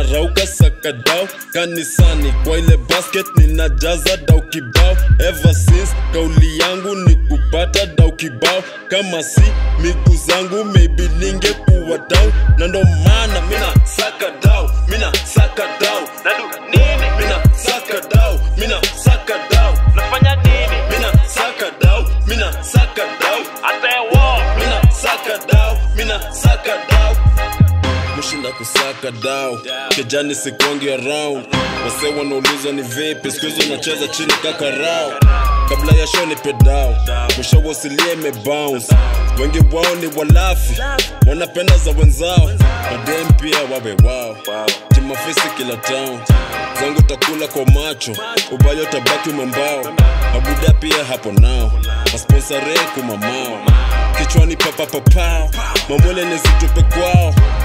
ninarauka sakadao kanisani kwa ile basket ninajaza dau kibao ever since kauli yangu ni kupata dau kibao kama si miguu zangu maybe ningekuwa dau na ndo maana mina saka dau mina saka dau nadu nini mina saka dau mina saka dau nafanya nini mina saka dau mina saka dau atewo mina saka dau mina saka dau mushinda kusaka dau kijani sikongi around wase wanauliza ni vipi siku hizo nacheza chini kakarao kabla ya show ni pedao kushawasilie imebounce wengi wao ni walafi wanapenda za wenzao madem pia wawe wao jimafisi kila town zangu takula kwa macho ubayo tabaki umembao mabuda pia hapo nao masponsare kumamao kichwani papapapao mamwele nizitupe kwao